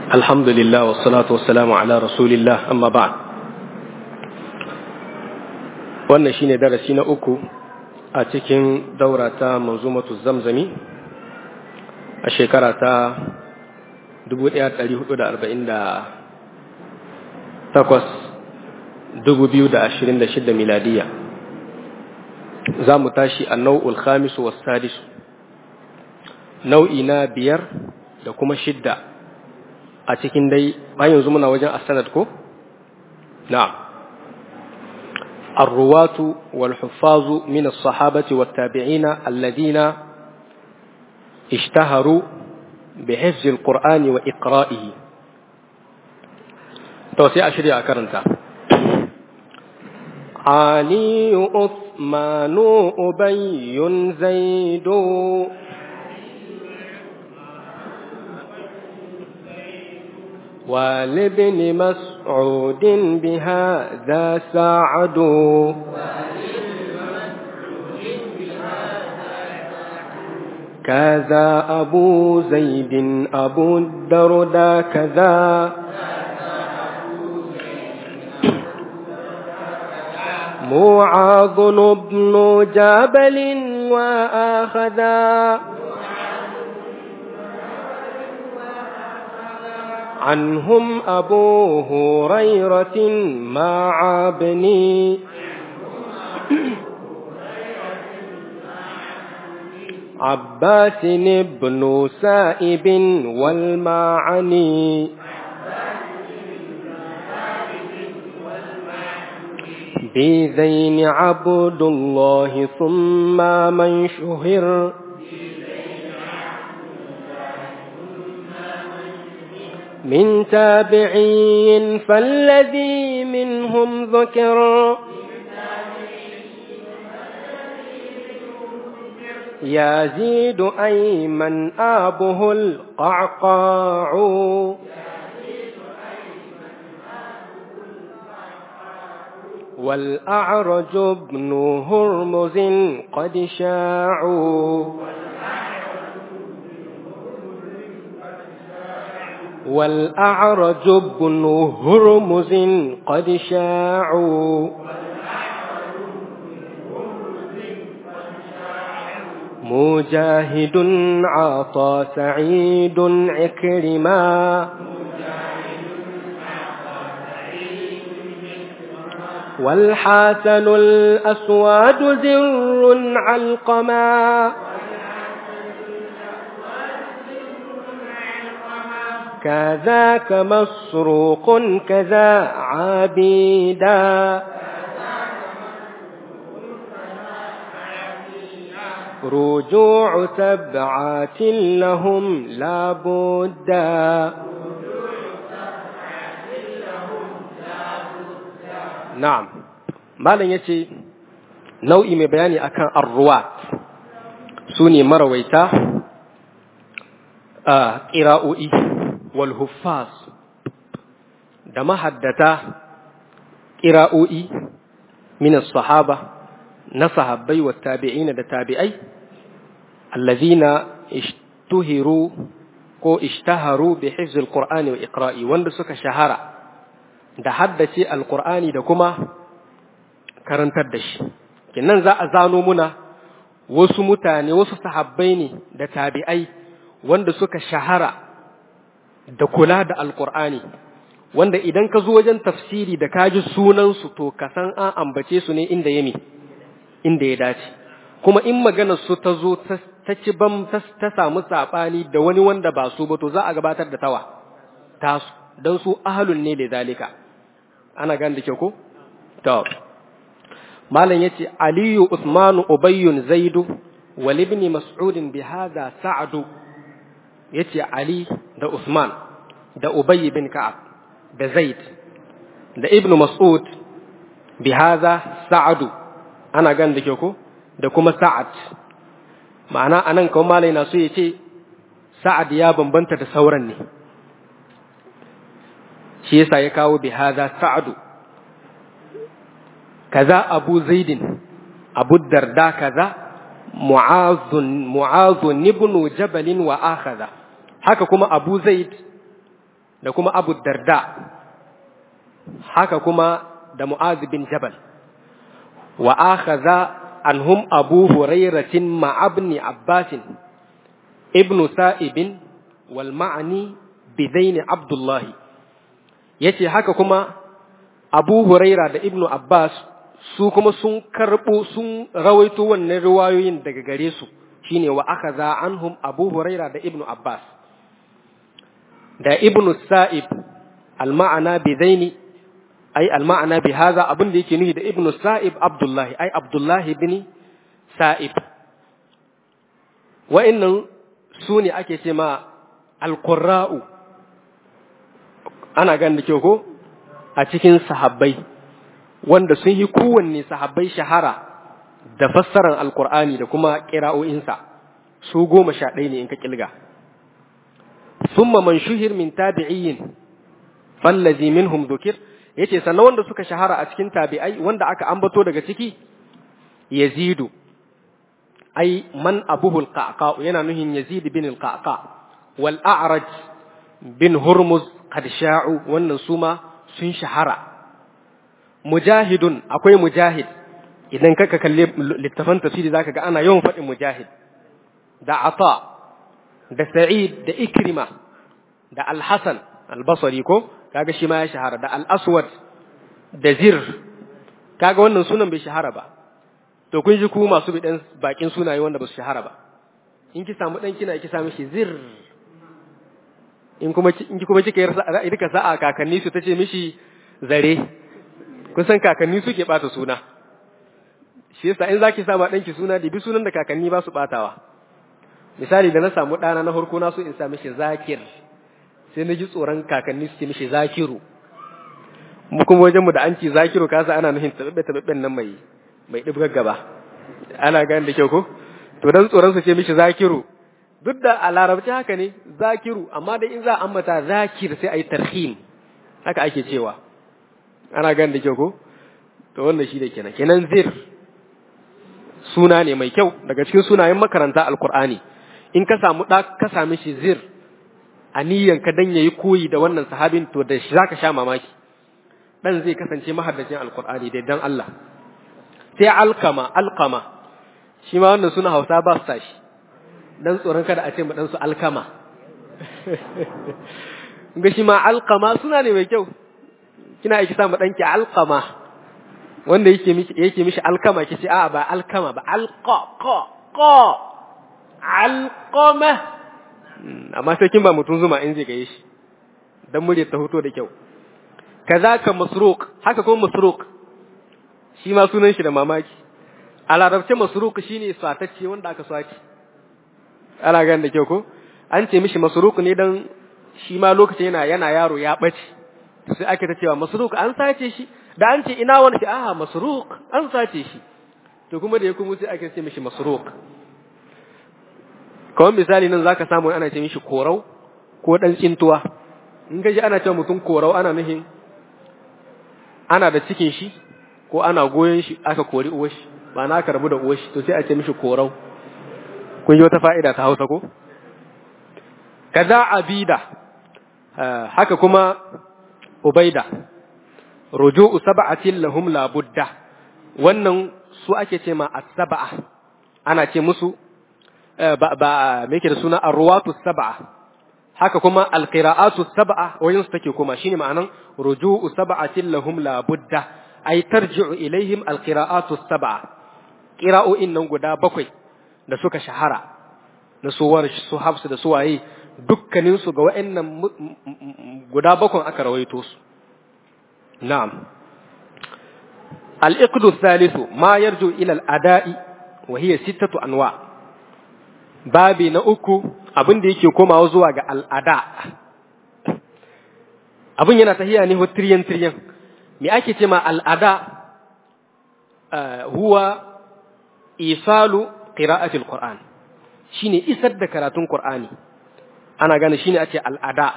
الحمد لله والصلاة والسلام على رسول الله أما بعد wannan shine darasi na uku a cikin daura ta manzumatu zamzami a shekara ta 1448 2026 miladiya za mu tashi a nau'ul khamisu was sadisu nau'i na biyar da kuma shidda a cikin dai bayan yanzu muna wajen asanad ko na'am الرواة والحفاظ من الصحابة والتابعين الذين اشتهروا بحفظ القرآن وإقرائه توسيع شريعة كرنتا علي عثمان أبي زيد ولابن مسعود بهذا سعد كذا أبو زيد أبو الدردى كذا معاذ بن جبل وآخذا عنهم أبو هريرة مع ابني عباس بن سائب والمعني بذين عبد الله ثم من شهر من تابعين فالذي منهم ذكر يزيد أيمن آبه القعقاع والأعرج ابن هرمز قد شاعوا والأعرج بن هرمز قد شاعوا مجاهد عطى سعيد عكرما والحسن الأسود زر علقما كذاك مسروق كذا عبيدا رجوع سبعات لهم لابدا نعم malam yace nau'i mai bayani akan arruwat su ne marawaita a ƙira'o'i والهفاظ da mahaddata ƙira'o'i min sahaba na sahabbai wa tabi'ina da tabi'ai allazina ishtuhiru ko ishtaharu bi hifz alqur'ani wa iqra'i wanda suka shahara da haddace alqur'ani da kuma karantar da shi kinnan za a zano muna wasu mutane wasu sahabbai ne da tabi'ai wanda suka shahara da kula da alkur'ani wanda idan ka zo wajen tafsiri da ka ji sunansu to ka san an ambace su ne inda ya inda ya dace kuma in maganar su ta zo ta ci bam ta samu saɓani da wani wanda ba su ba to za a gabatar da tawa tasu don su ahalun ne da zalika ana gan da ke ko to malam yace aliyu usmanu ubayyun zaidu wal ibn mas'udin bi hadha sa'du yace Ali da Usman da Ubay bin Ka'ab da Zaid da Ibn Mas'ud bi hadha Sa'ad ana gan da ke ko da kuma Sa'ad ma'ana anan kawai malai na so yace Sa'ad ya bambanta da sauran ne shi yasa ya kawo bi hadha Sa'ad kaza Abu Zaidin Abu Darda kaza mu'azun mu'azun ibn jabalin wa akhadha haka kuma abu zaid da kuma Abu Darda haka kuma da Mu'az bin Jabal wa akhadha anhum Abu Hurairatin ma'abni Abbasin ibn Sa'ibin wal ma'ani bidaini Abdullahi yace haka kuma Abu Huraira da Ibn Abbas su kuma sun karbo sun rawaito wannan riwayoyin daga gare su shine wa akhadha anhum Abu Huraira da Ibn Abbas da Ibn Sa'ib al-ma'ana bidaini ai al-ma'ana bi hadha abin da yake nufi da Ibn Sa'ib Abdullahi ai Abdullahi bin Sa'ib wa'annan su ne ake ce ma al-qurra'u ana ganin da kyau ko a cikin sahabbai wanda sun yi kowanne sahabbai shahara da fassarar alkur'ani da kuma ƙira'o'insa su goma sha ɗaya ne in ka ƙilga summa man shuhir min tabi'iyyin fallazi minhum dhukir yace sannan wanda suka shahara a cikin tabi'ai wanda aka ambato daga ciki yazidu ai man abuhu alqaqa yana nuhin yazid bin alqaqa wal a'raj bin hurmuz qad sha'u wannan suma sun shahara mujahidun akwai mujahid idan kaka kalle littafan tafsiri zaka ga ana yawan faɗin mujahid da ata da sa'id da ikrima da al-hasan al-basri ko kaga shi ma ya shahara da al-aswad da zir kaga wannan sunan bai shahara ba to kun ji ku masu bidan bakin sunaye wanda ba su shahara ba in ki samu dan kina ki samu shi zir in kuma in ki kuma kika yi rika sa'a kakanni su tace mishi zare kun san kakanni suke bata suna shi yasa in zaki sama danki suna da bi sunan da kakanni ba su batawa misali da na samu dana na farko na so in sa mishi zakir sai na ji tsoron kakanni suke mishi zakiru mu kuma wajen mu da an ci zakiru kasa ana nufin tababbe tababben nan mai mai dibgar gaba ana gane da kyau ko to dan tsoron su ce mishi zakiru duk da a larabci haka ne zakiru amma dai in za a ambata zakir sai a yi tarhim haka ake cewa ana gan da kyau ko to wannan shi da kenan kenan zir suna ne mai kyau daga cikin sunayen makaranta alkur'ani in ka samu da ka sami shi zir a niyyan ka dan yayi koyi da wannan sahabin to da shi zaka sha mamaki dan zai kasance mahaddacin alkur'ani dai dan Allah sai alkama alkama shi ma wannan suna Hausa ba su tashi dan tsoron kada a ce mu dan su alkama ga shi ma alkama suna ne mai kyau kina aiki sa mu danki alkama wanda yake mishi yake mishi alkama kici a ba alkama ba alqa qa qa alqama amma sai kin ba mutun zuma in zai gaye shi dan murya ta hoto da kyau kazaka masruq haka kuma masruq shi ma sunan shi da mamaki a larabce masruq shine swatacce wanda aka swaci ana gan da kyau ko an ce mishi masruq ne dan shi ma lokacin yana yana yaro ya bace sai ake ta cewa masruq an sace shi da an ce ina wani ke aha masruq an sace shi to kuma da ya kuma sai ake ce mishi masruq kawai misali nan zaka samu ana ce mishi korau ko dan tsintuwa in ka ji ana cewa mutum korau ana nufin ana da cikin shi ko ana goyon shi aka kori uwar shi ba na aka rabu da uwar shi to sai a ce mishi korau kun yi wata fa'ida ta Hausa ko kaza abida haka kuma ubaida ruju'u sab'atin lahum la budda wannan su ake ce ma as-sab'a ana ce musu ba ba me yake da suna arwatu sab'a haka kuma alqira'atu sab'a wajen su take kuma shine ma'anan ruju'u sab'atin lahum la budda ay tarji'u ilaihim alqira'atu sab'a qira'o'in nan guda bakwai da suka shahara na suwar su hafsu da suwaye dukkanin su ga wa'annan guda bakwai aka rawaito su na'am al-iqdu thalithu ma yarju ila al-ada'i wa hiya sittatu anwa' babi na uku abin da yake komawa zuwa ga al'ada abin yana tahiya ne ho tiriyan tiriyan me ake ce ma al'ada huwa isalu qira'atil qur'an shine isar da karatun qur'ani ana gane shine ake al'ada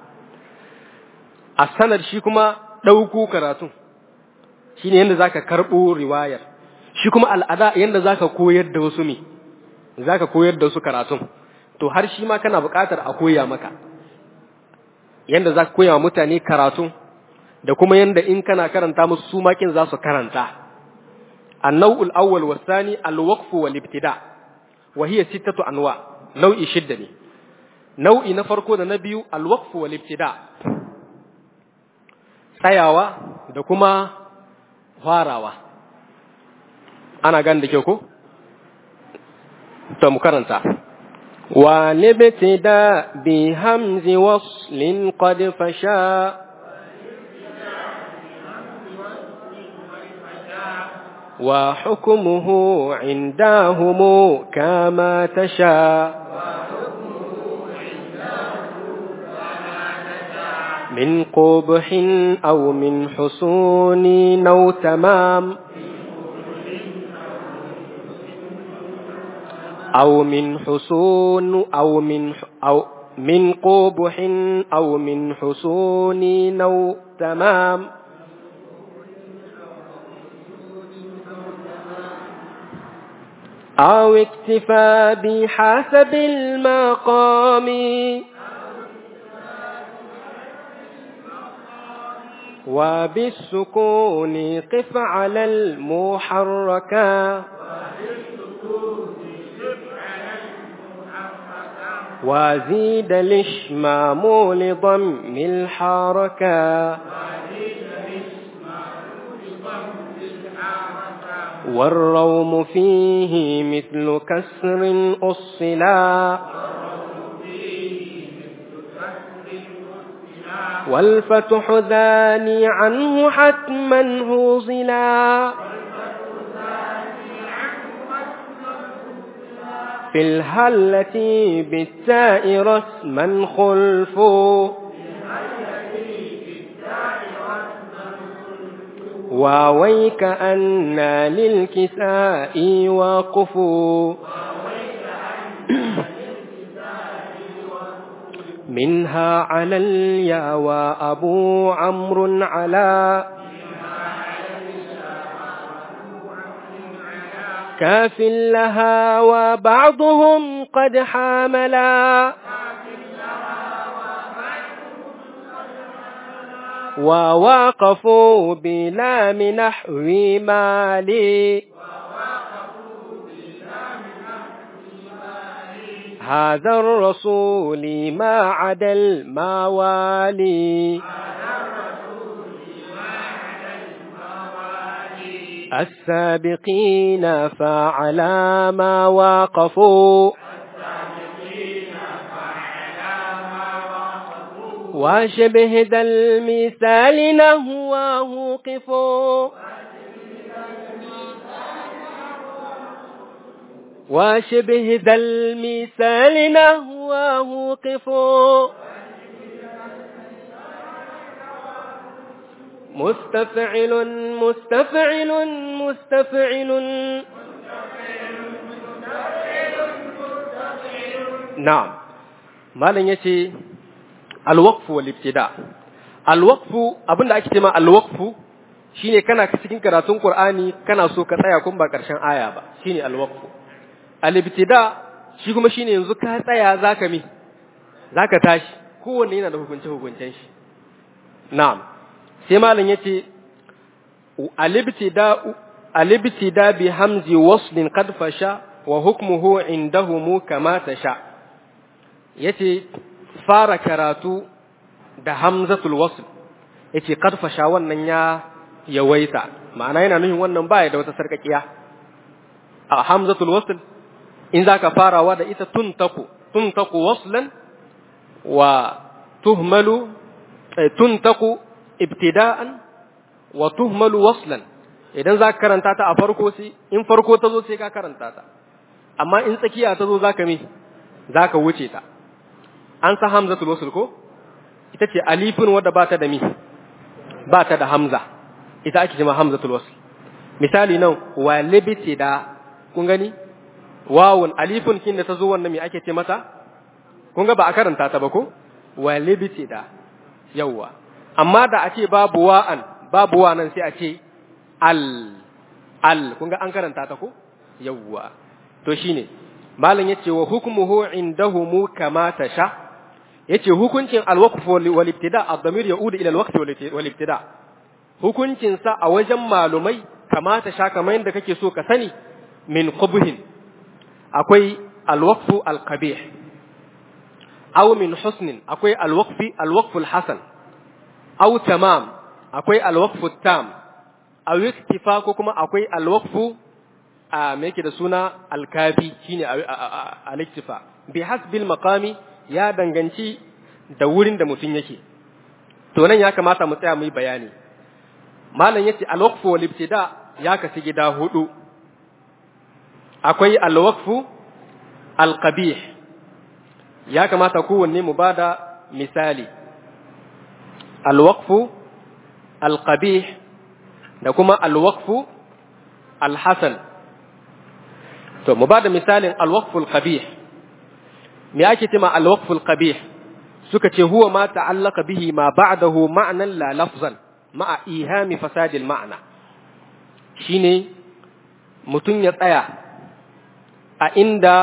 a sanar shi kuma ɗauko karatun shine yadda zaka karɓo riwayar shi kuma al'ada yadda zaka koyar da wasu me za ka koyar da su karatun to har shi ma kana buƙatar a koya maka yanda za ka koya wa mutane karatu da kuma yanda in kana karanta musu su makin za su karanta annau'ul awwal wasani alwaqf wal ibtida wa hiya sittatu anwa nau'i shidda ne nau'i na farko da na biyu alwaqf wal ibtida tsayawa da kuma farawa ana gan da kyau ko to mu karanta والابتداء بهمز وصل قد فشا وحكمه عندهم كما تشاء من قبح أو من حصون أو تمام أو من حصون أو من أو من قبح أو من حصون أو تمام أو اكتفى بحسب المقام وبالسكون قف على المحركات وزيد الاشمام لضم الحركة والروم فيه مثل كسر أصلا والفتح ذاني عنه حتما هوزلا في الهلة بالتاء رسما خلف واويك أن للكساء وقفوا منها على اليا وأبو عمرو على كاف لها وبعضهم قد حاملا وواقفوا بلام نحو مالي هذا الرسول ما عدا الموالي السابقين فعلى ما واقفوا وشبه ذا المثال نهواه قفوا وشبه ذا المثال نهواه قفوا مستفعل مستفعل مستفعل نعم malam yace alwaqfu wal ibtida alwaqfu abinda ake cewa alwaqfu shine kana cikin karatun qur'ani kana so ka tsaya kun ba karshen aya ba shine alwaqfu al-ibtida shi kuma shine yanzu ka tsaya zaka mi zaka tashi kowanne yana da hukunce hukuncen shi na'am sai malam yace al-ibtida al-ibtida bi hamzi waslin qad fasha wa hukmuhu indahum kama tasha yace fara karatu da hamzatul wasl yace qad fasha wannan ya yawaita ma'ana yana nufin wannan baya da wata sarkakiya a hamzatul wasl in zaka farawa da ita tuntaku tuntaku waslan wa tuhmalu tuntaku ibtida'an wa tuhmalu waslan idan zaka karanta ta a farko sai in farko ta zo sai ka karanta ta amma in tsakiya ta zo zaka mi zaka wuce ta an sa hamzatul wasl ko ita ce alifin wadda ba ta da mi ba ta da hamza ita ake cewa hamzatul wasl misali nan walibti da kun gani wawun alifun kin da ta zo wannan me ake ce mata kun ga ba a karanta ta ba ko walibti da yawwa amma da a ce babu wa'an babu wa nan sai a ce al al kun ga an karanta ta ko yawwa to shine malam yace wa hukmuhu indahum kama tasha yace hukuncin al-waqf wal ibtida ad-damir yaudu ila al-waqf wal ibtida hukuncin sa a wajen malumai kamata sha kamar yadda kake so ka sani min qubhin akwai al-waqf al-qabih aw min husnin akwai al-waqf al-waqf al-hasan aw tamam akwai al-waqf tam aw iktifa ko kuma akwai al-waqf a me yake da suna al-kafi shine al-iktifa bi hasbil maqami ya danganci da wurin da mutum yake to nan ya kamata mu tsaya mu yi bayani malam yace al-waqfu wal ibtida ya kasu gida hudu akwai al-waqfu al-qabih ya kamata kowanne mu bada misali al-waqfu al-qabih da kuma al-waqfu al-hasan to mu bada misalin al-waqfu al-qabih me ake cema al-waqful qabih suka ce huwa ma ta'allaka bihi ma ba'dahu ma'nan la lafzan ma'a ihami fasadil ma'na shine mutun ya tsaya a inda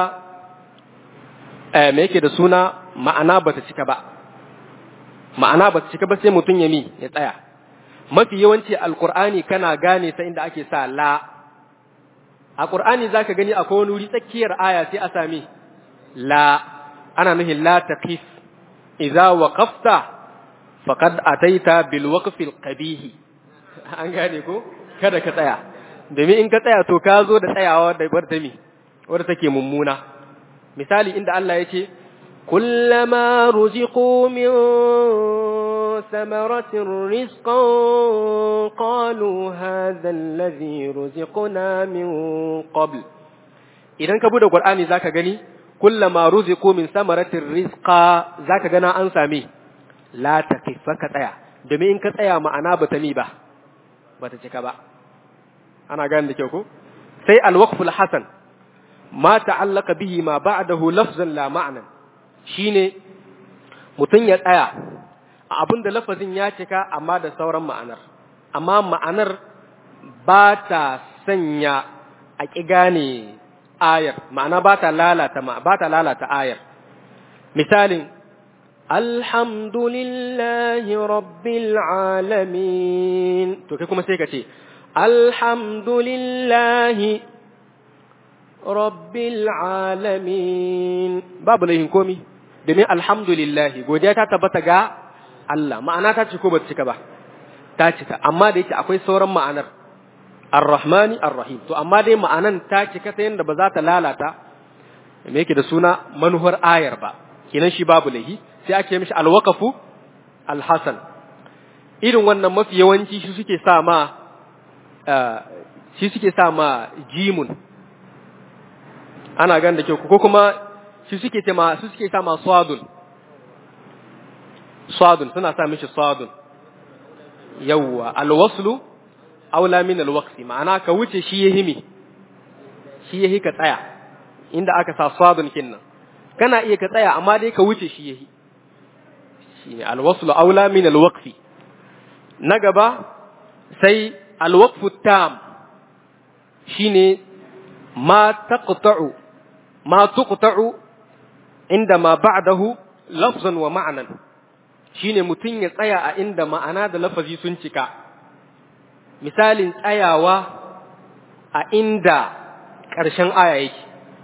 me yake da suna ma'ana bata cika ba ma'ana bata cika ba sai mutun ya mi ya tsaya mafi yawanci alqur'ani kana gane ta inda ake sa la a qur'ani zaka gani akwai wani wuri tsakiyar aya sai a sami la ana nuhin la taqif idza waqafta faqad ataita bil waqfil qabih an gane ko kada ka tsaya domin in ka tsaya to ka zo da tsayawa da bar mi wadda take mummuna misali inda Allah ya ce kullama ruziqu min samaratin rizqan qalu hadha alladhi ruziqna min qabl idan ka bude qur'ani zaka gani kullama ruziqu min samaratir rizqa zaka gana an same la takifa ka tsaya domin in ka tsaya ma'ana bata mi ba bata cika ba ana gane da kyau ko sai alwaqful hasan ma ta'allaka bihi ma ba'dahu lafzan la ma'nan shine mutun ya tsaya a abin da lafazin ya cika amma da sauran ma'anar amma ma'anar ba ta sanya a ƙi gane ayar ma'ana ba ta lalata ba ta lalata ayar misalin alhamdulillahi rabbil alamin to kai kuma sai ka ce alhamdulillahi rabbil alamin babu laihin komi domin alhamdulillahi godiya ta tabbata ga Allah ma'ana ta ce ko ba ta cika ba ta cika amma da yake akwai sauran ma'anar Ar-Rahmani Ar-Rahim to amma dai ma'anan ta cika ta yanda ba za ta lalata me yake da suna manuhar ayar ba kenan shi babu lahi sai ake mishi alwaqafu alhasan irin wannan mafi yawanci shi suke sa ma shi suke sa ma jimun ana gan da kyau ko kuma shi suke ce ma su suke sa ma swadun swadun suna sa mishi swadun yawwa alwaslu aula min alwaqti ma'ana ka wuce shi yahi mi shi yahi ka tsaya inda aka sa sadun kinnan kana iya ka tsaya amma dai ka wuce shi yahi shine alwaslu aula min alwaqfi na gaba sai alwaqfu tam shine ma taqta'u ma tuqta'u inda ma ba'dahu lafzan wa ma'nan shine mutun ya tsaya a inda ma'ana da lafazi sun cika misalin tsayawa a inda ƙarshen aya yake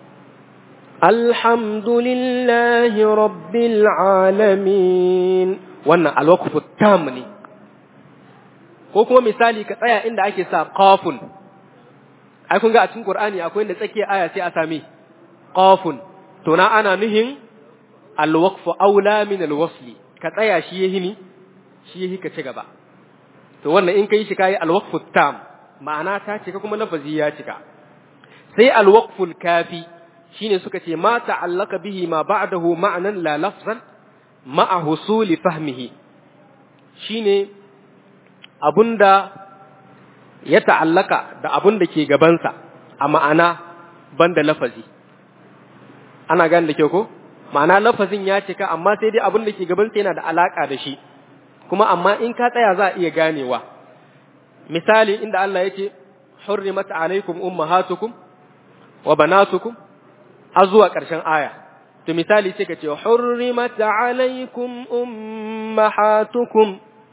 alhamdulillahi rabbil alamin wannan alwaqfu tam ne ko kuma misali ka tsaya inda ake sa qafun ai kun ga a cikin qur'ani akwai inda tsakiyar aya sai a sami qafun to na ana nuhin alwaqfu aula min alwasli ka tsaya shi yahi ni shi yahi ka ci gaba to wannan in kai shi kai alwaqfu tam ma'ana ta cika kuma lafazi ya cika sai alwaqful kafi shine suka ce ma ta'allaka bihi ma ba'dahu ma'nan la lafzan ma'a husuli fahmihi shine abunda ya ta'allaka da abunda ke gabansa a ma'ana banda lafazi ana gane da kyau ko ma'ana lafazin ya cika amma sai dai abunda ke gabansa yana da alaka da shi kuma amma in ka tsaya za a iya ganewa misali inda Allah yake hurrimat alaikum ummahatukum wa banatukum har zuwa ƙarshen aya to misali sai ka ce hurrimat alaikum ummahatukum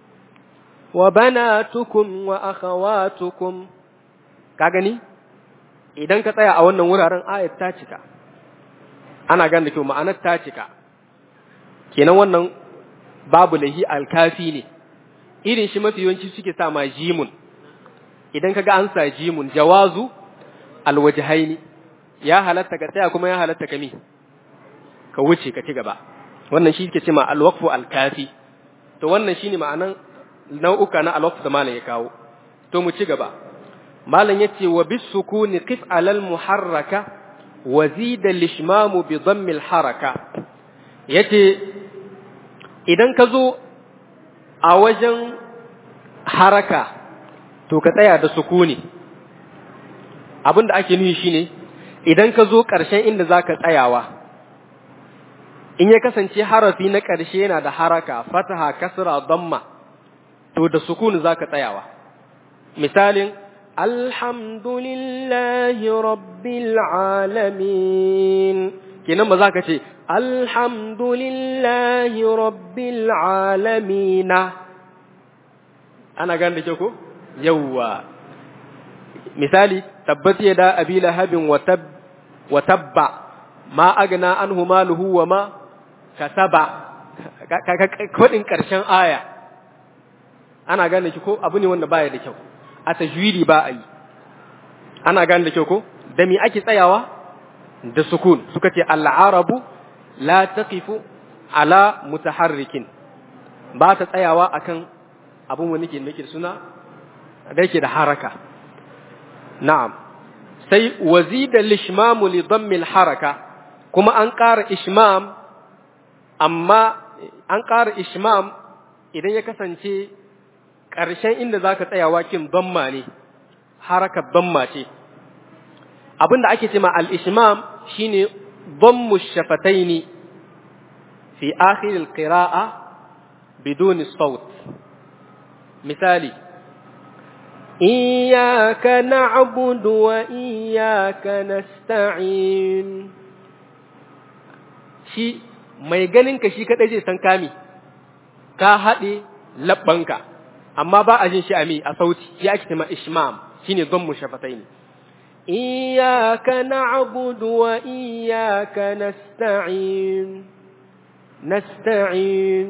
wa banatukum wa akhawatukum ka gani idan ka tsaya a wannan wuraren ayat ta cika ana gane da kyau ma'anar ta cika kenan wannan babu lahi alkafi ne irin shi mafi yawanci suke sa ma jimun idan kaga an sa jimun jawazu alwajhaini ya halatta ka tsaya kuma ya halatta ka mi ka wuce ka ci gaba wannan shi ke cewa alwaqfu alkafi to wannan shine ma'anan nau'uka na alwaqf da malam ya kawo to mu ci gaba malam yace wa bis sukuni qif alal muharraka wa zida lishmamu bi dhammi al haraka yace idan ka zo a wajen haraka to ka tsaya da sukuni abinda ake nufi shine idan ka zo ƙarshen inda zaka tsayawa in ya kasance harafi na ƙarshe yana da haraka fataha kasra damma to da sukuni zaka tsayawa misalin alhamdulillahi rabbil alamin kenan ba za ka ce alhamdulillahi rabbil alamin ana gane da ke ko yawwa misali tabbat yada abi lahabin wa tab wa tabba ma agna anhu maluhu wa ma kasaba kodin karshen aya ana gane ki ko abu ne wanda baya da kyau a tajwidi ba a yi ana gane da kyau ko da me ake tsayawa da sukun suka ce al'arabu la taqifu ala mutaharrikin ba ta tsayawa akan abun wani ke nake suna da yake da haraka na'am sai wazida lishmamu li dhammil haraka kuma an ƙara ishmam amma an ƙara ishmam idan ya kasance ƙarshen inda zaka tsayawa kin dhamma ne harakar dhamma ce abinda ake cewa al-ishmam shine dhammu shafataini fi akhir al-qira'a biduni sawt misali iyyaka na'budu wa iyyaka nasta'in shi mai ganin ka shi kadai zai san kami ka haɗe labbanka amma ba a jin shi a mi a sauti shi ake cewa ishmam shine dhammu shafataini إياك نعبد وإياك نستعين نستعين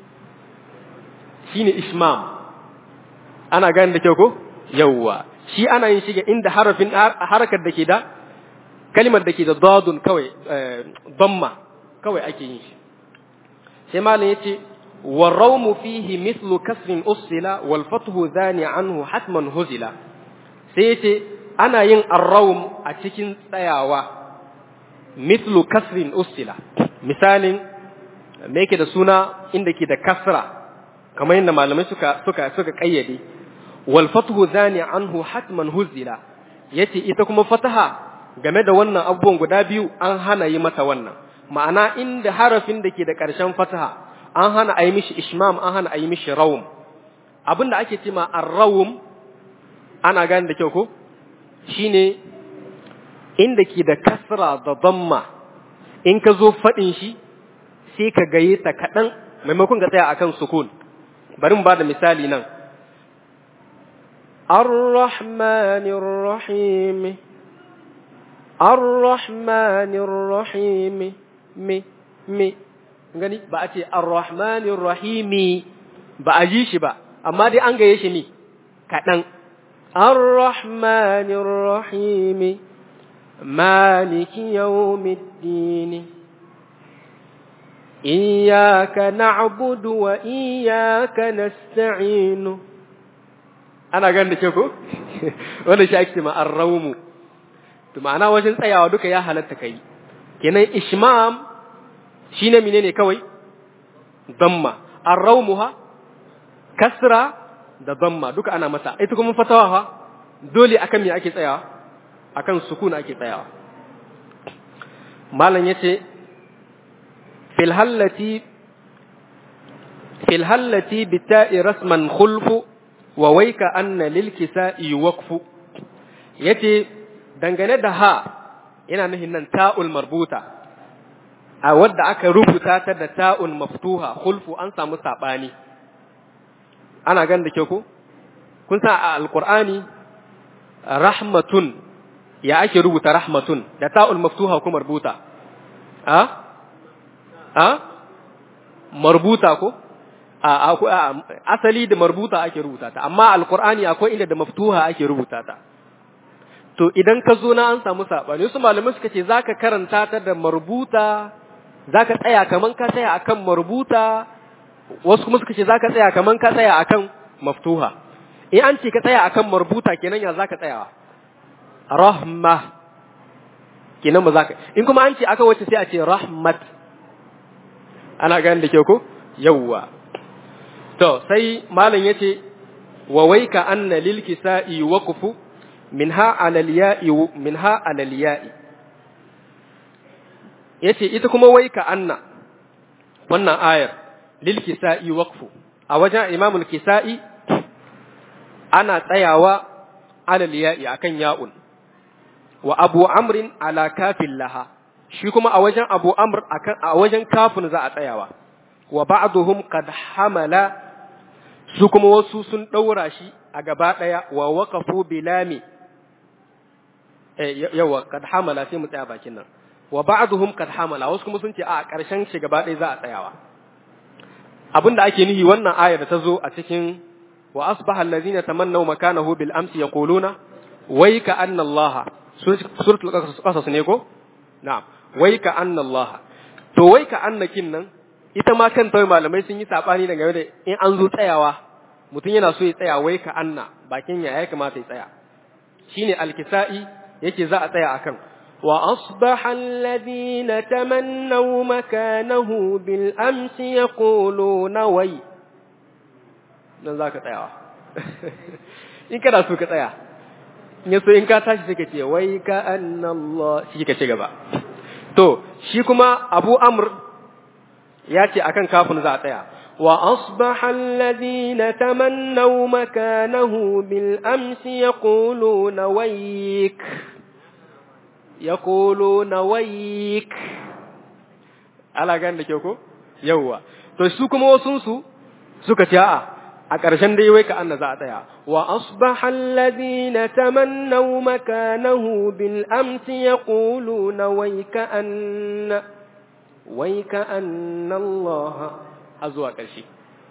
shine ishmam ana gane da kyau ko yawwa shi ana yin shiga inda harafin harakar da ke da kalimar da ke da dadun kawai damma kawai ake yin shi sai malam yace والروم فيه مثل كسر أصل والفتح ذاني عنه حتما هزلا سيتي ana yin arraum a cikin tsayawa mislu kasrin ustila misalin me yake da suna inda ke da kasra kamar yadda malamai suka suka suka kayyade wal fathu zani anhu hatman huzila yace ita kuma fataha game da wannan abubuwan guda biyu an hana yi mata wannan ma'ana inda harafin da ke da ƙarshen fataha an hana a yi mishi ishmam an hana a yi mishi rawum abinda ake cema arrawum ana gane da kyau ko shine inda ke da kasra da damma in ka zo faɗin shi sai ka gaye ta kaɗan maimakon ka tsaya akan sukun bari mu ba da misali nan ar-rahmanir rahim ar-rahmanir rahim me me gani ba a ce ar-rahmanir rahimi ba a ji shi ba amma dai an gaye shi ne kaɗan الرحمن الرحيم مالك يوم الدين إياك نعبد وإياك نستعين أنا قال لك wanda shi ake ma arraumu to ma'ana wajen tsayawa duka ya halatta kai kenan ishmam shine menene kawai damma arraumuha kasra da damma duka ana masa ita kuma fatawa fa dole akan me ake tsayawa akan sukuna ake tsayawa malam yace fil hallati fil hallati bita'i rasman khulfu wa waika anna lil kisa'i waqfu yace dangane da ha yana nufin nan ta'ul marbuta a wadda aka rubuta ta da ta'un maftuha khulfu an samu sabani ana gan da ke ko kun sa a alqur'ani rahmatun ya ake rubuta rahmatun da ta'ul maftuha kuma rubuta a a marbuta ko a asali da marbuta ake rubuta ta amma alqur'ani akwai inda da maftuha ake rubuta ta to idan ka zo na an samu sabani su malamai suka ce zaka karanta ta da marbuta zaka tsaya kaman ka tsaya akan marbuta wasu kuma suka ce zaka tsaya kaman ka tsaya akan maftuha in an ce ka tsaya akan marbuta kenan ya zaka tsayawa rahma kenan ba zaka in kuma an ce aka wace sai a ce rahmat ana gani da ke ko yawwa to sai malam yace wa waika anna lil kisa'i waqfu minha alal ya'i minha alal ya'i yace ita kuma waika anna wannan ayar lil kisa'i waqfu a wajen imam al kisa'i ana tsayawa alal ya'i akan ya'un wa abu amrin ala kafin laha shi kuma a wajen abu amr akan a wajen kafin za a tsayawa wa ba'duhum qad hamala su kuma wasu sun daura shi a gaba daya wa waqafu bilami eh yawa qad hamala sai mu tsaya bakin nan wa ba'duhum qad hamala wasu kuma sun ce a karshen shi gaba daya za a tsayawa abinda ake nihi wannan aya da ta zo a cikin wa asbaha allazina tamannaw makanahu bil amsi yaquluna wai ka anna allaha suratul qasas ne ko na'am wai ka anna allaha to wai ka annakin nan ita ma kan tawai malamai sun yi sabani da game da in an zo tsayawa mutum yana so ya tsaya wai ka anna bakin ya ya kamata ya tsaya shine alkisa'i yake za a tsaya akan wa asbaha alladhina tamannaw makanahu bil amsi yaquluna wai nan zaka tsayawa in kana so ka tsaya in so in ka tashi sai ka ce wai ka annallah shi ka ci gaba to shi kuma Abu Amr ya ce akan kafin za a tsaya wa asbaha alladhina tamannaw makanahu bil amsi yaquluna wayk yaquluna wayk ala gan da ke ko yawa to su kuma wasun su suka ce a'a a ƙarshen dai wai ka anna za a tsaya wa asbaha alladhina tamannaw makanahu bil amsi yaquluna wai ka anna wai ka anna Allah har zuwa ƙarshe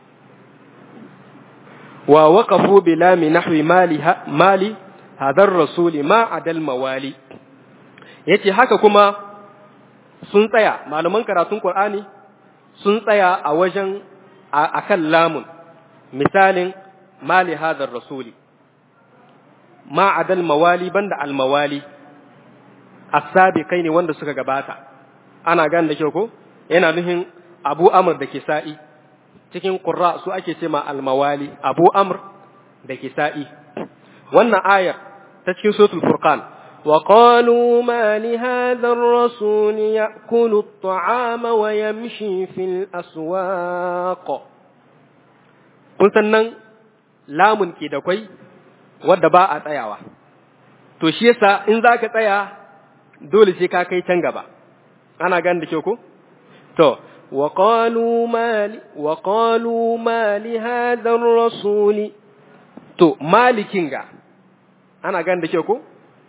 wa waqafu bila mi nahwi mali mali hadar rasuli ma adal mawali yace haka kuma sun tsaya malaman karatun Qur'ani sun tsaya a wajen akan lamun misalin mali hadar rasuli ma adal mawali banda al mawali asabi kai ne wanda suka gabata ana gane da kyau ko yana nufin abu amr da kisa'i cikin qurra su ake ce ma al mawali abu amr da kisa'i wannan ayar ta cikin suratul furqan وقالوا ما لهذا الرسول يأكل الطعام ويمشي في الأسواق kun san nan lamun ke da kwai wadda ba a tsayawa to shi yasa in za ka tsaya dole sai ka kai can gaba ana gan da kyau ko to wa qalu mali wa qalu mali hadha ar-rasul to malikin ga ana gan da kyau ko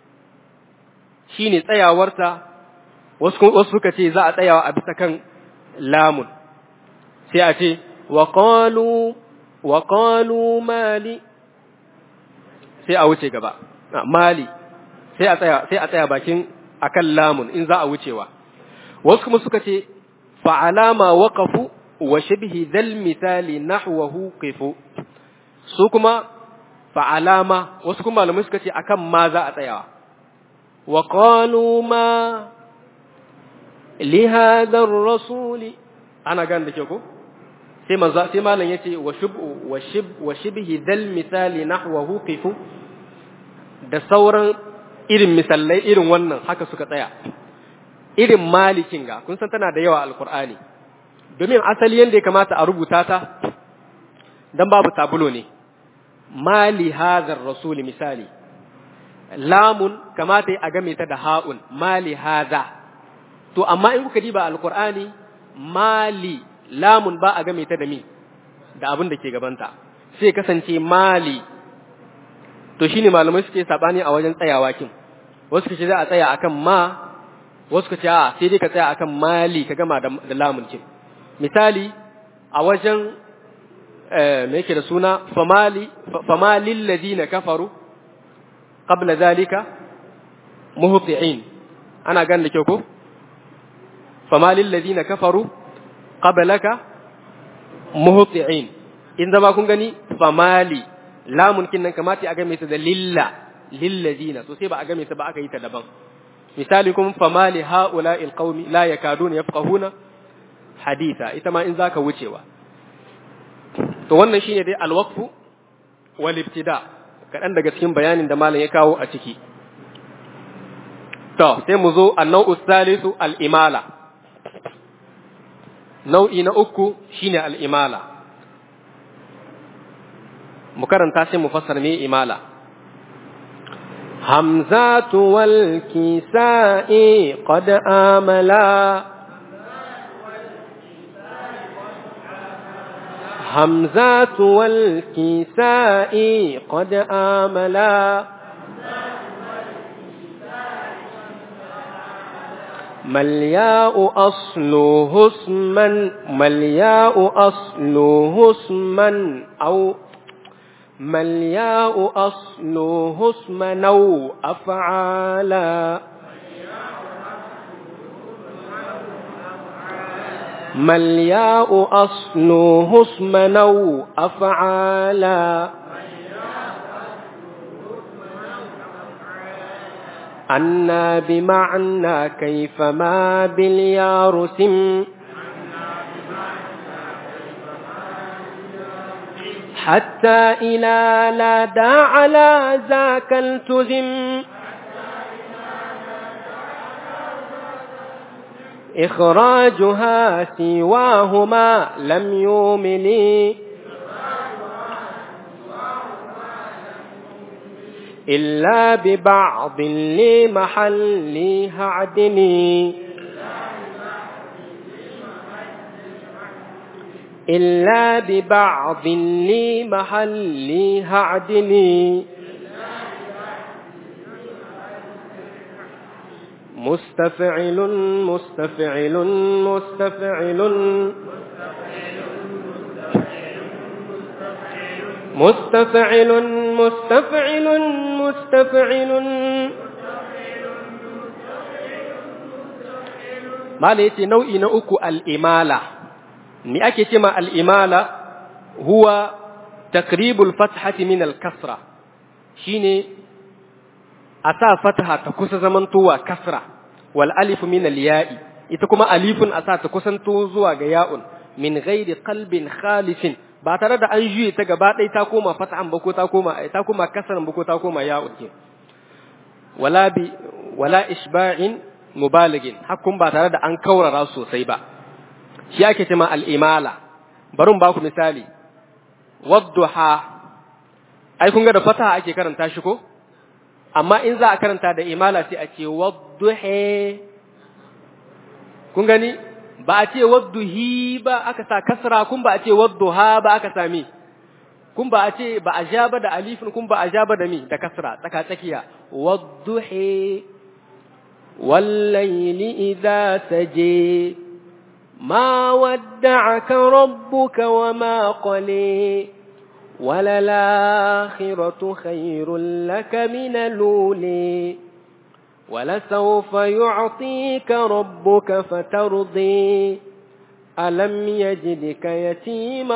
shine tsayawarta wasu wasu suka ce za a tsayawa a bisa kan lamun sai a ce wa qalu وقالوا مالي sai a wuce gaba mali sai a tsaya sai a tsaya bakin akan lamun in za a wucewa wasu kuma suka ce fa alama waqafu wa shibhi dhal misali nahwahu qifu su kuma fa alama wasu kuma malamai suka ce akan ma za a tsayawa wa qalu ma li hadha ar-rasuli ana gan da ke ko sai manzo sai malam yace wa shub wa shib wa shibhi dal misali nahwahu qifu da sauran irin misallai irin wannan haka suka tsaya irin malikin ga kun san tana da yawa alqur'ani domin asali yanda ya kamata a rubuta ta dan babu tabulo ne mali hadha rasul misali lamun kamata a game ta da ha'un mali hadha to amma in kuka diba alqur'ani mali lamun ba a game ta da mi da abin da ke gabanta sai kasance mali to shine malamai suke sabani a wajen tsayawa kin wasu kace za a tsaya akan ma wasu kace a sai dai ka tsaya akan mali ka gama da, da lamun kin misali a wajen eh me yake da suna famali famalil ladina kafaru qabla zalika muhti'in ana ganin da kyau ko famalil ladina kafaru qablaka muhti'in in zama kun gani famali lamun kin nan kamata a game ta da lilla lillazina to sai ba a game ta ba aka yi ta daban misali kuma famali haula'il qaumi la yakaduna yafqahuna haditha ita ma in zaka wucewa to wannan shine dai alwaqfu wal ibtida kadan daga cikin bayanin da malam ya kawo a ciki to sai mu zo an-nau'u thalithu al-imala nau'i na uku shine al-imala mu karanta sai mu fassara me imala hamzatu wal kisa'i qad amala hamzatu wal kisa'i qad amala ملياء أصله اسما ملياء أصله اسما أو ملياء أصله اسما أو أفعالا ملياء أصله اسما أو أفعالا أنا بمعنى كيفما باليارسم حتى إلى لا داع على ذاك التزم إخراجها سواهما لم يوملي إلا ببعض لمحلها عدني إلا ببعض لمحلها عدني مستفعل مستفعل مستفعل مستفعل مستفعل مستفعل ما ليتي نوعي نوكو الإمالة ni ake ce ma al'imala huwa takribul fathati min al-kasra shine a sa fataha ta kusa zamantowa kasra wal alifu min al-ya'i ita kuma alifun a sa ta kusanto zuwa ga ya'un min ghairi qalbin khalifin ba tare da an juye ta gaba ɗaya ta koma fatahan ba ko ta koma ta koma kasran ba ko ta koma ya'un ke wala bi wala ishba'in mubaligin hakkun ba tare da an kaurara sosai ba shi ake cema al'imala, barin ba ku misali, wadduha, ai, kun ga da fata ake karanta shi ko? Amma in za a karanta da imala sai a ce wadduhe, kun gani, ba a ce wadduhi ba aka sa kasra, kun ba a ce wadduha ba aka sami, kun ba a ce ba a ja ba da alifin, kun ba a ja ba da mi da kasra, tsaka tsakiya, wadduhe, wallaili idza saje. ما ودعك ربك وما قلي وللآخرة خير لك من الأولي ولسوف يعطيك ربك فترضي ألم يجدك يتيما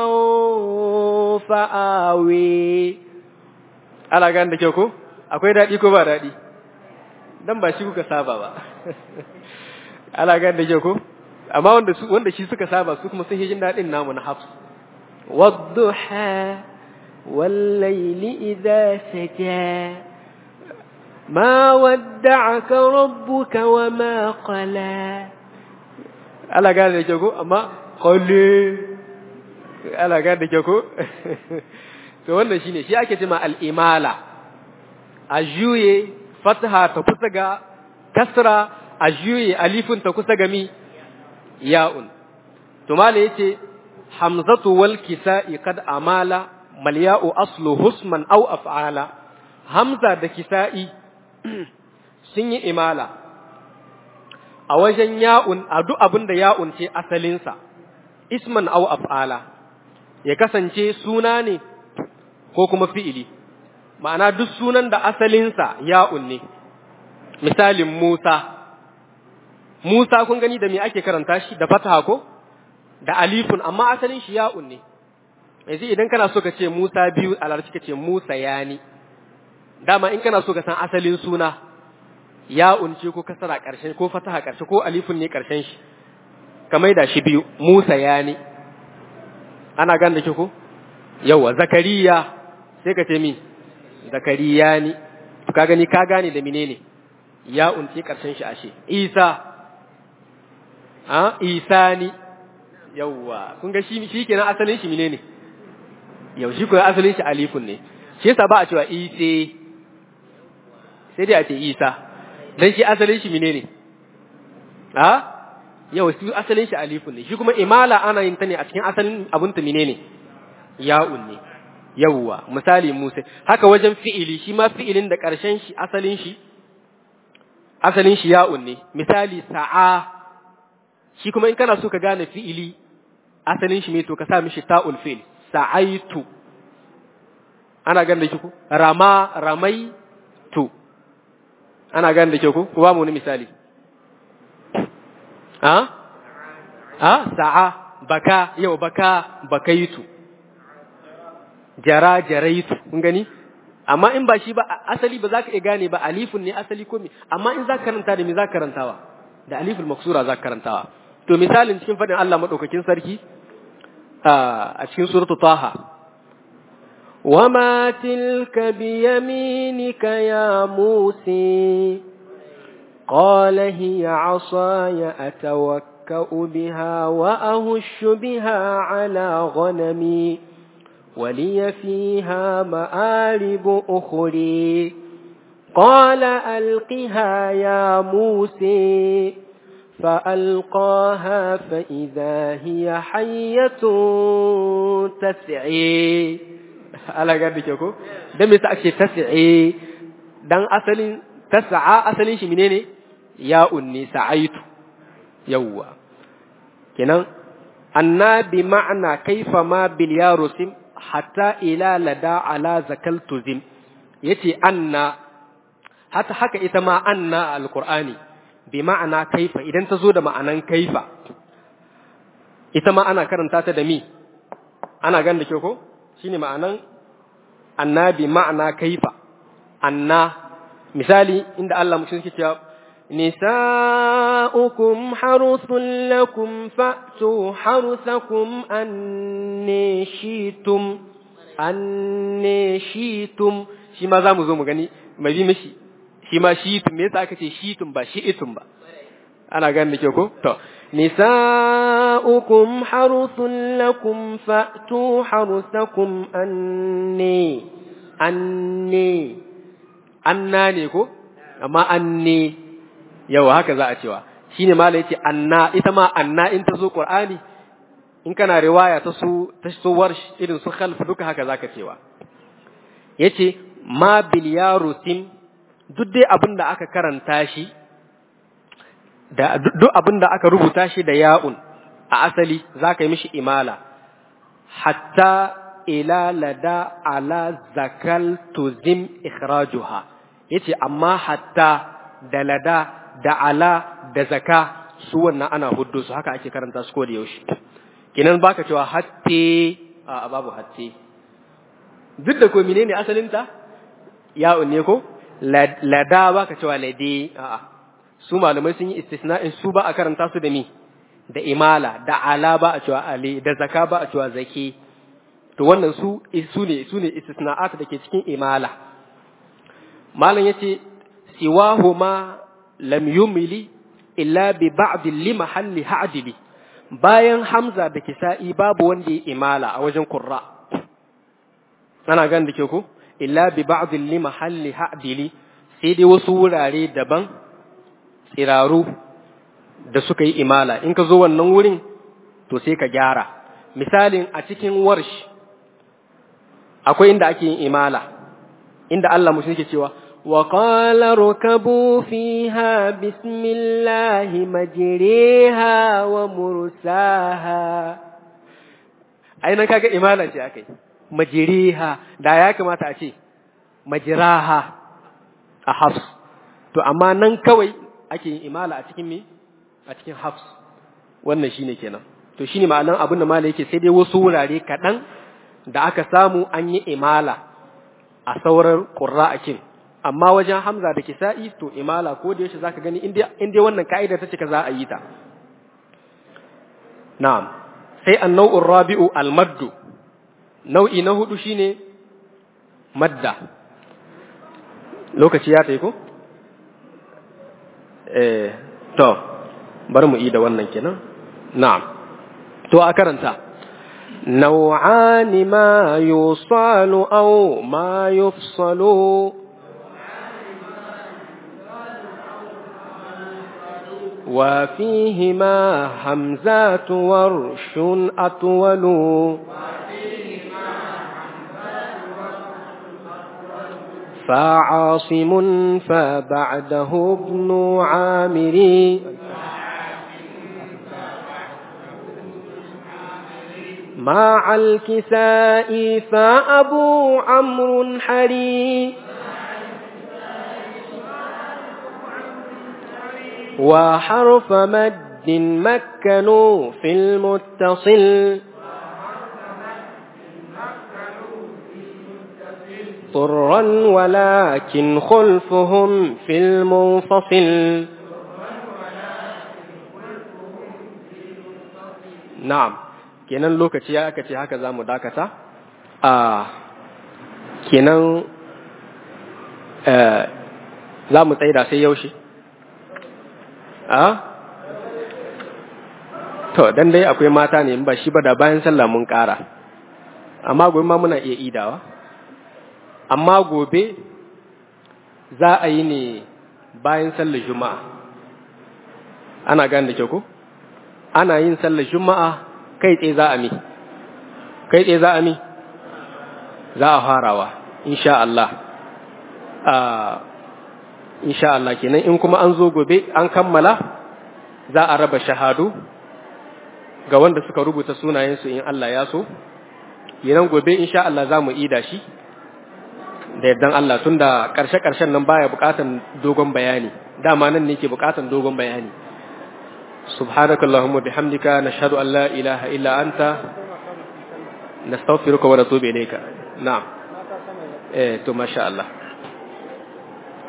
فآوي ala gan da kyau ko akwai daɗi ko ba daɗi dan ba shi kuka saba ba ala gan da kyau ko amma wanda su wanda shi suka saba su kuma sun jin dadin namu na hafs wadduha wallayli idha saja ma wadda'aka rabbuka wama qala ala ga da ko amma qali ala ga da ko to wannan shine shi ake cewa al-imala a juye fatha ta kusa ga kasra a juye alifun ta kusa gami ya'un to mala yace hamzatu wal kisa'i kad amala mal ya'u aslu husman aw af'ala hamza da kisa'i sun yi imala a wajen ya'un a duk abin da ya'un ce asalinsa isman aw af'ala ya kasance suna ne ko kuma fi'ili ma'ana duk sunan da asalinsa ya'un ne misalin Musa Musa kun gani da me ake karanta shi da fataha ko da alifun amma asalin shi ya'un ne yanzu idan kana so ka ce Musa biyu a larabci ka ce Musa yani dama in kana so ka san asalin suna ya'un ce ko kasara karshen ko fataha karshe ko alifun ne karshen shi ka maida shi biyu Musa yani ana gan da ke ko yawa zakariya sai ka ce mi zakariya ni ka gani ka gane da menene ya unce karshen shi ashe isa a isa ni yawa kun ga shi shi kenan asalin shi menene yau shi ko asalin shi alifun ne shi yasa ba a cewa ise sai dai a ce isa dan shi asalin shi menene a yau shi asalin shi alifun ne shi kuma imala ana yin ta ne a cikin asalin abun ta menene ya'un ne yawwa misali Musa haka wajen fi'ili shi ma fi'ilin da ƙarshen shi asalin shi asalin shi ya'un ne misali sa'a shi kuma in kana so ka gane fi'ili asalin shi me to ka sa mishi ta'ul fi'il sa'aitu ana gane da ki ku rama ramai tu ana gane da ke ku ku ba mu wani misali ha ha sa'a baka yau baka bakaitu jara jaraitu kun gani amma in ba shi ba asali ba za ka iya gane ba alifun ne asali ko me amma in za ka karanta da me za ka karantawa da aliful maksura za ka karantawa to misalin cikin fadin Allah madaukakin sarki a cikin suratu taha وما تلك بيمينك يا موسى قال هي عصاي أتوكأ بها وأهش بها على غنمي ولي فيها مآرب أخري قال ألقها يا موسى فألقاها فإذا هي حية تسعي ala ga dake ko dan me sa ake tas'i dan asalin tas'a asalin shi menene ya unni sa'aitu yawwa kenan annabi ma'ana kaifa ma bil yarusim hatta ila lada ala zakaltu zim yace anna hata haka ita ma anna alqur'ani bi ma'ana kaifa idan ta zo da ma'anan kaifa ita ma ana karanta ta da mi ana gan da ke ko shine ma'anan anna bi ma'ana kaifa anna misali inda Allah mutum yake cewa نساؤكم حرث لكم فأتوا حرثكم أني شئتم أني شئتم shi ma za mu zo mu gani mai bi mishi shi ma shi'tum me yasa aka ce shi'tum ba shi'itum ba ana gani da ke ko to نساؤكم حرث لكم فأتوا حرثكم أني أني anna ne ko amma anne yau haka za a cewa shine mala yace anna ita ma anna in ta zo qur'ani in kana riwaya ta su ta su warsh irin su khalf duka haka zaka cewa yace ma bil yarusim duk dai abin da aka karanta shi da duk abin da aka rubuta shi da ya'un a asali zaka yi mishi imala hatta ila lada ala zakal tuzim ikhrajuha yace amma hatta da lada da ala da zaka su wannan ana huddo su haka ake karanta su ko da yaushe kinan baka cewa hatte a babu hatte duk da ko menene asalin ta ya ne ko lada baka cewa lade a su malamai sun yi istisna'in su ba a karanta su da mi da imala da ala ba a cewa ale da zaka ba a cewa zaki to wannan su su ne su ne istisna'at da ke cikin imala malam yace siwahuma lam yumili illa bi ba'd li mahalli ha'dili bayan hamza da kisa'i babu wanda ya imala a wajen qurra ana gan da ke ku illa bi ba'd li mahalli ha'dili sai dai wasu wurare daban tsiraru da suka yi imala in ka zo wannan wurin to sai ka gyara misalin a cikin warsh akwai inda ake yin imala inda Allah mutum yake cewa وقال اركبوا فيها بسم الله مجريها ومرساها ainihin kaga imala ce akai majiriha da ya kamata a ce majiraha a hafs to amma nan kawai ake yin imala a cikin me a cikin hafs wannan shine kenan to shine ma'anan abin da mala yake sai dai wasu wurare kaɗan da aka samu an yi imala a sauran ƙurra'akin amma wajen hamza da kisa'i to imala ko da yaushe zaka gani in dai wannan ka'ida ta cika za a yi ta na'am sai annau'ur rabi'u almaddu nau'i na hudu shine madda lokaci ya tayi ko eh to bari mu yi da wannan kenan na'am to a karanta نوعان ما يوصل أو ما يفصل وفيهما همزات ورش أطول فعاصم فبعده ابن عامر مع الكساء فأبو عمرو حري وحرف مد مكنوا في المتصل طرا ولكن خلفهم في المنفصل نعم kenan lokaci ya aka ce haka za mu dakata a kenan za mu tsaida sai yaushe a to dan dai akwai mata ne ba shi ba da bayan sallah mun ƙara amma gobe ma muna iya idawa amma gobe za a yi ne bayan sallar juma'a ana gane da kyau ko ana yin sallar juma'a kai tsaye za a mi kai tsaye za a mi za a farawa insha Allah insha Allah kenan in kuma an zo gobe an kammala za a raba shahadu ga wanda suka rubuta sunayensu in Allah ya so kenan gobe insha Allah za mu ida shi da yardan Allah tunda ƙarshe-ƙarshen nan baya buƙatan dogon bayani dama nan ne ke buƙatan dogon bayani سبحانك اللهم وبحمدك نشهد أن لا إله إلا أنت نستغفرك ونتوب إليك نعم إيه تو ما شاء الله